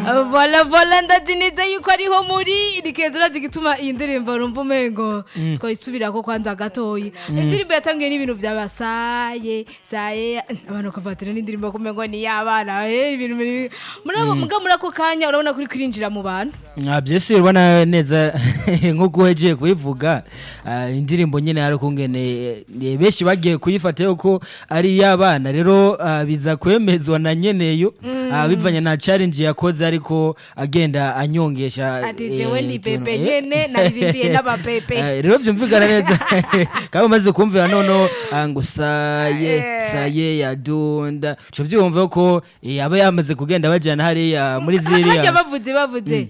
vola vola ndazi neza yuko ariho muri rikeza urazi gituma iyi ndirimbo rumva umengo twayisubirako kwanza gatoyi indirimbo yatangiye n'ibintu byabasaye saye abantu bakavatira n'indirimbo kumengo ni y'abana eh, ibintu biri- muri abo muga muri ako kanya urabona kuri kwinjira mu bantu Ah, byese urabona neza nk'uko uhejeje kubivuga ah, indirimbo nyine hari ukungene eh, benshi bagiye kuyifata yuko ari iy'abana rero ah, biza kwemezwa na nyeneyo ah, bivanye na challenge yakoze ariko agenda anyongesha ati eh, jewe ndi utuntu, pepe eh. nyene naririmbiye n'abapepe Eh, rero byumvikana neza kaba umaze kumvira noneho ah, ngo saye saye yadunda uco byumva ko eh, aba yamaze kugenda bajyana hariya muri harya ziriya bavuze bavuze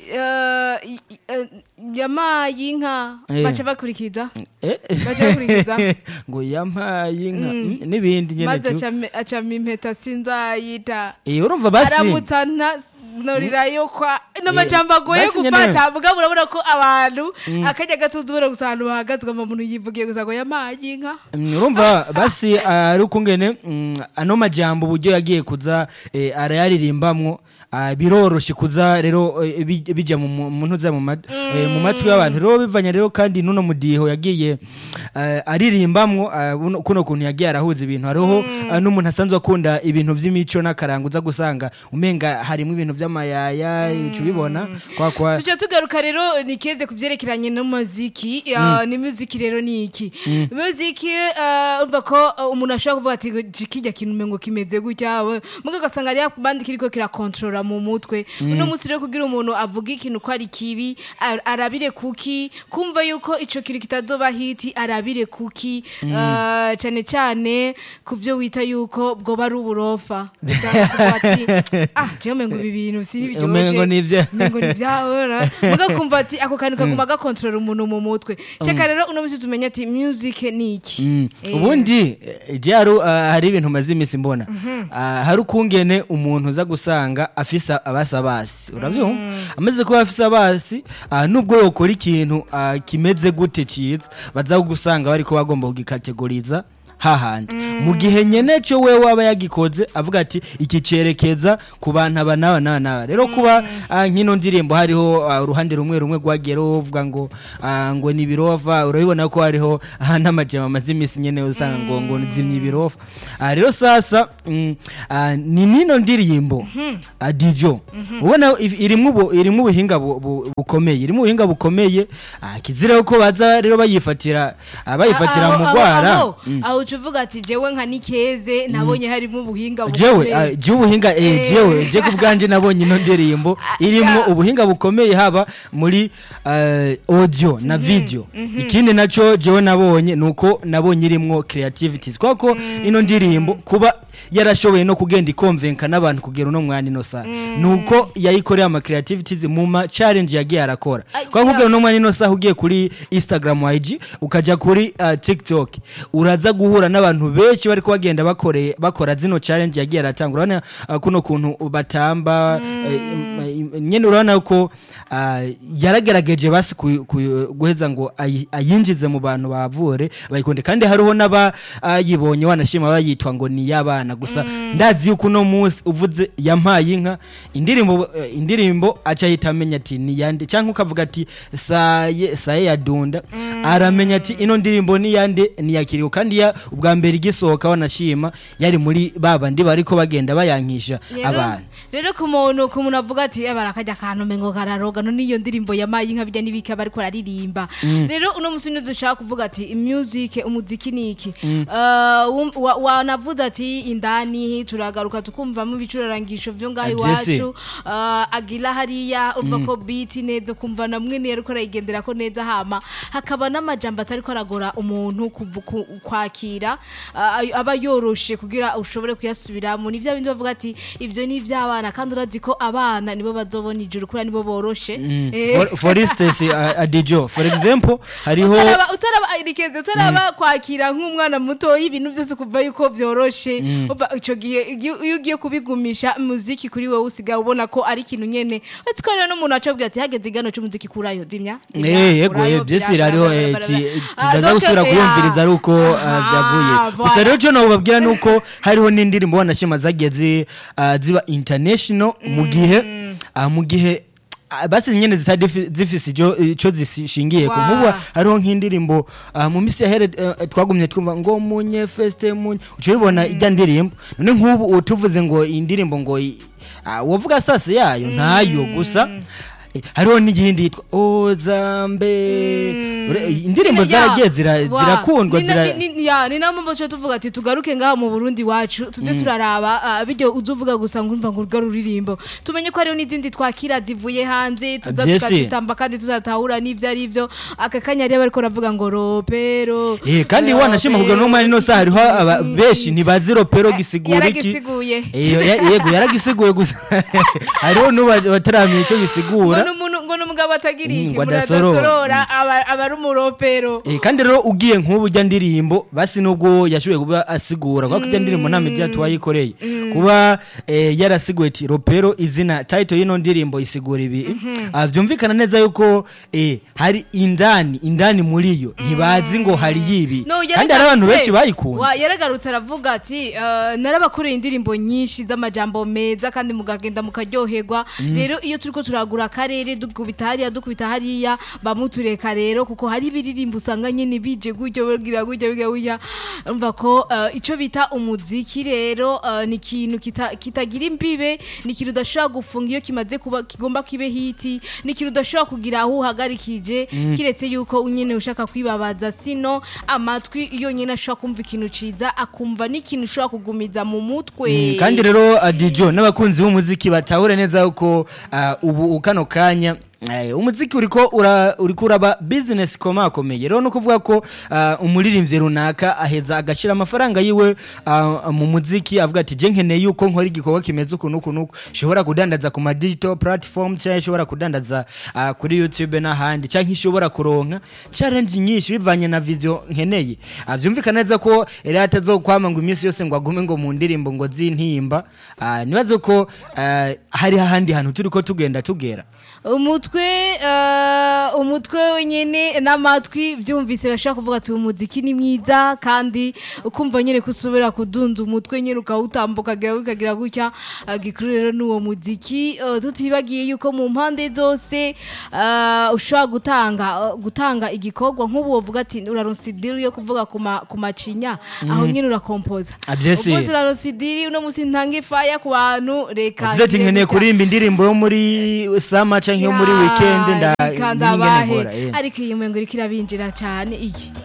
eh, i- i- eh, yamaye inka Eh. baca bakurikiza Eh? Baca bakurikiza. ngo yampaye inka mm, n'ibindi nyene maze tu acame- acama impeta sinzayita Eh, urumva basi aramutsa nta norirayo kwa n'amajambo agoye basi nyene- gufata mugabo urabona ko abantu akajya gatuza ubona gusa ahantu bahagazwe umuntu yivugiye gusa ngo yamaye inka Mm, urumva basi ah, ari ukungene mm, ano majambo uburyo yagiye kuza eh, arayaririmbamwo ah, biroroshye kuza rero eh, bij- bija mu mu- mu ntuza mu mat- eh, mu matwi y'abantu rero bivanye rero kandi nuno mudiho yagiye eh, aririmbamwo ah, buno- kuno kuntu yagiye arahuza ibintu hariho ah, n'umuntu asanzwe akunda ibintu vy'imico n'akaranga uza gusanga umenga harimo ibintu vy'amayaya uca ubibona kwa kwa tujya tugaruka rero nikeze ku byerekeranye n'umuziki uh, ni muziki rero ni iki muziki uh, urumva ko uh, umuntu ashobora kuvuga ati "Ji- kijya kintu umengo kimeze gutya we." muga ugasanga ari bandi kiriko kirakontorora mu mutwe uno munsi rero kugira umuntu avuga ikintu ko ari kibi ar- arabire kuki kumva yuko ico kintu kitazoba hiti arabire kuki uh, cyane cyane ku byo wita yuko bwoba ari uburofa Ushaka kuvuga ati, ah jewe umengo ibi bintu sini Umengo ni ivya- ngo ni byabona muga kumva ati ako kantu kaguma gakontorora umuntu mu mutwe shaka rero uno munsi tumenya ati music ni iki Mm. Eh, ubundi eh, je hari ah, hari ibintu maze iminsi mbona Ah, hari ukungene umuntu uza gusanga afise abasabasi uravyumva amaze kuba afise abasi ah, nubwo yokora ikintu ah, kimeze gute ciza baza gusanga bariko bagomba kugikategoriza hahandi mu gihe nyene cyo we waba yagikoze avuga ati iki cerekeza ku bantu aba n'aba n'aba n'aba rero kuba ah, nk'ino ndirimbo hariho ah, uruhande rumwe rumwe rwagiye ruvuga ngo ah, ngo ni ibirova urabibona ko hariho ah, n'amajama amaze iminsi nyene usanga ngo ngo zimya ibirofa Ah, rero sasa mm, ah, ni nino ndirimbo ah, dijo ubona if- irimwo ubu- irimwo ubuhinga bu- bu- bukomeye irimwo ubuhinga bukomeye ah, kizireho ko baza rero bayifatira ah, bayifatira aho- mu aho- rwara aho- aho uca uvuga ati jewe nka nikeze nabonye harimo ubuhinga jewe bukomeye. ah, je ubuhinga eh, Eh. jewe je ku bwanje nabonye ino ndirimbo irimo ya. ubuhinga bukomeye haba muri eh, audio na video ikindi naco jewe nabonye nuko nabonye irimwo creativities kwako ino ndirimbo kuba yarashoboye no kugenda ikonvenka n'abantu kugera uno mwanya ino saha nuko yayikoreye ama creativities mu ma challenge yagiye arakora Ay, kwa kugera uno mwanya ino saha ugiye kuri Instagram IG ukaja kuri uh, TikTok uraza guhura n'abantu benshi bariko bagenda bakoreye bakora zino challenge yagiye aratanga urabona uh, kuno kuntu batamba eh, im- nyene urabona ko uh, yaragerageje basi ku- ku- guheza ngo ayi- ayinjize mu bantu bavure bayikunde kandi hariho n'abayibonye wanashima bayitwa ngo ni y'abana gusa ndazi yuko uno munsi uvuze yampaye inka indirimbo eh, indirimbo aca ahita amenya ati ni yande cyangwa ukavuga ati saye saye yadunda aramenya ati ino ndirimbo ni yande ni yakiriwe kandi ya ubwa mbere igisohoka wanashima yari muri babandi bariko bagenda bayankisha Rero- abantu rero ku muntu ku muntu avuga ati "Eh, barakajya akantu mengo kararoga no niyo ndirimbo yamaye inka bijya n'ibika bariko bararirimba rero uno musi ni dushaka kuvuga ati music umuziki ni iki Eh, wum- wa- wanavuze ati indani turagaruka tukumvamo ibicurarangisho vyo ngaho Eh, vyese. iwacu Eh, agira hariya urumva ko beat neza ukumva na mwene yariko arayigendera ko neza hama hakaba n'amajambo atariko aragora umuntu kuvu- ku- kwakira eh, aba yoroshe kugira ushobore kuyasubiramo ni bya bindi bavuga ati ibyo ni iby'abana kandi urazi ko abana nibo bazobona ijuru kuriya nibo boroshe Eh, for, for instance uh, adijo for example hariho utaraba utaraba irikeze utaraba kwakira nk'umwana muto ibintu byose kuva yuko byoroshe uva ico gihe iyo iyo ugiye kubigumisha muziki kuri wowe usigaye ubona ko ari ikintu nyene uretse ko rero n'umuntu acabwira ati hageze igano c'umuziki kurayo zimya zimya, Eh, yego kurayo, eh, byose bira- hariho bira- eh, bira- ti- bira- Ah, tuzaza donc, gusubira eh, kuyumviriza ari uko ah, aha, byavuye gusa voilà. rero cyo nababwira nuko hariho n'indirimbo wanashima zagiye zi- ah, ziba international mu gihe ah, mu gihe ah, basi nyene zitari difi- zifise ijo- ico zishingiye ko Wa. nkubu hariho nk'indirimbo ah, mu misi yahere eh, twagumye twumva ngo munye feste munye uca ubibona ijya ndirimbo none nk'ubu utuvuze ngo iyi ndirimbo ngo i- ah, wovuga sase yayo ntayo gusa eh, hariho n'iyindi yitwa ozambe Ure- indirimbo Nyine, ya, zaragiye zira- wa. zirakundwa Ni na- zira- ni- ni- ya, ni nayo mpamvu tuba tuvuga ati tugaruke ngaha mu burundi wacu tuze turaraba ah, biryo uza uvuga gusa ngo urumva ngo urwo ruririmbo tumenye ko hariho n'izindi twakira zivuye hanze tuza Byese. tukazitamba kandi tuzatahura n'ivyo ari vyo aka kanya rero bariko baravuga ngo ropero Eh, kandi eh, wanashima kugira no mwari no saa hariho aba- Mm. benshi ntibazi ropero gisigura iki yaragisiguye Iyo, ya- yego yaragisiguye gusa hariho n'ubataramenya icyo ngo gisigura ni umuntu ngo ni umugabo atagira Mm, iki ngo adasorora. muradasorora aba aba ari umuropero Eh, kandi rero ugiye nk'ubu ujya ndirimbo basi nubwo yashoboye kuba asigura kuko ijya ndirimbo nta media tuwayikoreye kuba eh, yarasiguye ati ropero izina title y'ino ndirimbo isigura ibi Ah, vyumvikana neza yuko eh, hari indani indani muri yo ntibazi ngo hari yibi No, kandi hari abantu yaragarutse- benshi bayikunze wa- yaragarutse aravuga ati "Eh, narabakoreye indirimbo nyinshi z'amajambo meza kandi mugagenda mukaryoherwa rero iyo turiko turagura akarere dukubita hariya dukubita hariya bamutureka rero kuko hari ibiririmbo usanga nyine bije gutyo bagira gutya biga gutya umva ko eh, ico bita umuziki rero eh, ni ikintu kita- kitagira imbibe ni ikintu udashobora gufunga iyo kimaze kuba kigomba kibe hiti ni ikintu udashobora kugira aho uhagarikije kiretse yuko nyine ushaka kwibabaza sino amatwi iyo nyine ashobora kumva ikintu ciza akumva n'ikintu ushobora kugumiza mu mutwe Mm, kandi rero adijo n'abakunzi b'umuziki batahure neza yuko ah, ubu kano kanya eh, umuziki uriko ura, uriko uraba business komakomeye rero no kuvuga ko ah, umuririmbyi runaka aheza agashira amafaranga yiwe ah, mu muziki avuga ati je nkeneye yuko nkora igikorwa kimeze uku nuku nuku shobora kudandaza ku ma digital platform cyangwa shobora kudandaza ah, kuri YouTube n'ahandi cyangwa ishobora kuronka challenge nyinshi bivanye na vision nkeneye Ah, vyumvikana neza ko rero atazokwama ngo iminsi yose ngo agume ngo mu ndirimbo ngo zintimba Ah, nibaze ko ah, hari ahandi hantu turiko tugenda tugera umutwe eh, umutwe wenyine n'amatwi byumvise bashaka kuvuga ati umuziki ni mwiza kandi ukumva nyine ko usubira kudunza umutwe nyine ukawutambuka ukagira ukagira gutya eh, gikuru rero n'uwo muziki eh, tutibagiye yuko mu mpande zose eh, ushobora gutanga eh, gutanga igikorwa nk'ubu wovuga ati uraronsa idiri yo kuvuga ku ma- ku macinya aho nyine urakompoza Ah, byese. umunsi uraronsa idiri uno munsi ntanga ifaya ku bantu reka uvuze ati ngire nkeneye gutya." kuririmba indirimbo yo muri sama canke yo muri weekend nda ikanda n'ingene bahe nkora, eh. ariko iyi mwengo iriko irabinjira cane iyi